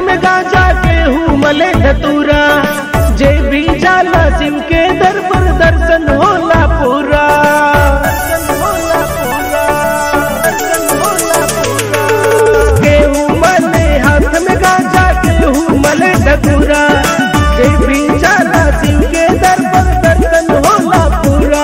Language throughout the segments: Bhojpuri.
में गाजा गेहूं मले धतूरा जे भी जाला शिव के दर पर दर्शन होला पूरा गेहूं मले हाथ में गाजा गेहूं मले धतूरा जे भी जाला शिव के दर पर दर्शन होला पूरा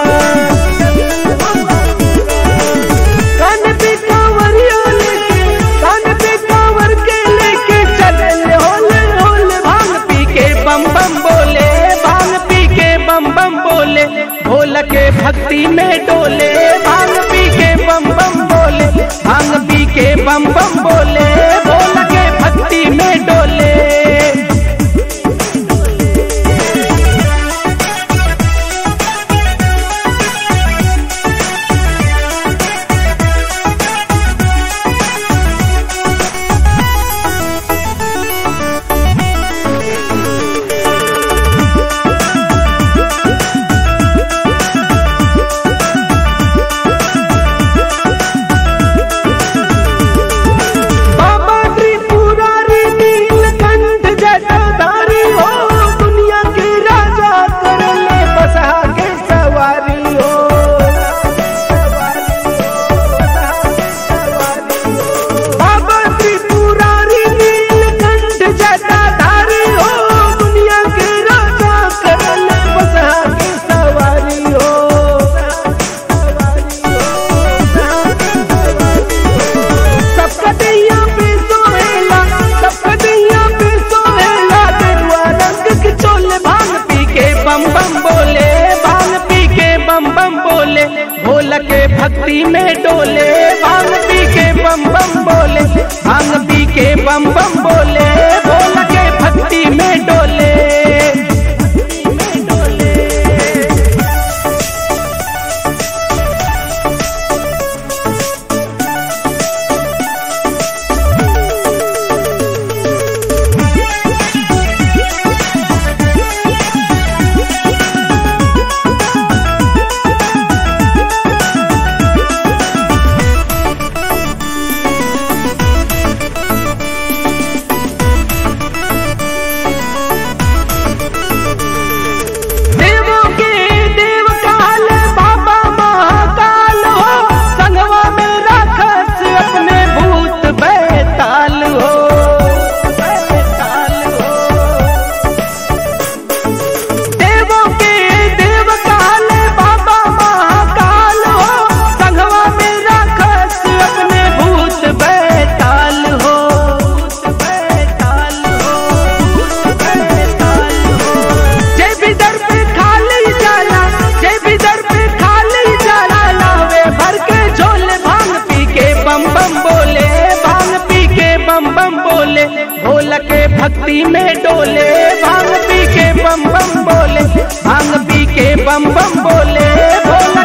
कान पे कांवरिया लेके कान पे कांवर के लेके चले होले होले भांग पी के बम बम बोले भांग पी के बम बम बोले भोला के भक्ति में डोले भांग पी के बम बम बोले भांग पी के बम बम बोले भोला के भक्ति में डोले बाबा त्रिपुरारी नीलकंठ जटाधारी हो दुनिया के राजा करले बसा के सवारी हो बाबा त्रिपुरारी नीलकंठ जटाधारी हो दुनिया के राजा करले बसा के सवारी हो सबका दैया पे सोहेला सबका दैया पे सोहेला गेरुआ रंग के चोले भांग पी के बम बम बोले भांग पी के बम बम बोले भोला के भक्ति में डोले भांग पी के बम बम बोले भांग पी के बम बम बोले भोला के भक्ति में डोले देवों के देव काल बाबा महाकाल हो संगवा में राखस अपने भूत बैताल हो बैताल हो देवों के देव काल बाबा महाकाल हो संगवा में राखस अपने भूत बैताल हो बैताल हो बैताल हो जय भी दर पे खाली जाला जय भी दर पे खाली जाला लावे भर के झोले भांग पी के बम बम बोले भांग पी के बम बम बोले भोला के भक्ति में डोले भांग पी के बम बम बोले भांग पी के बम बम बोले भोला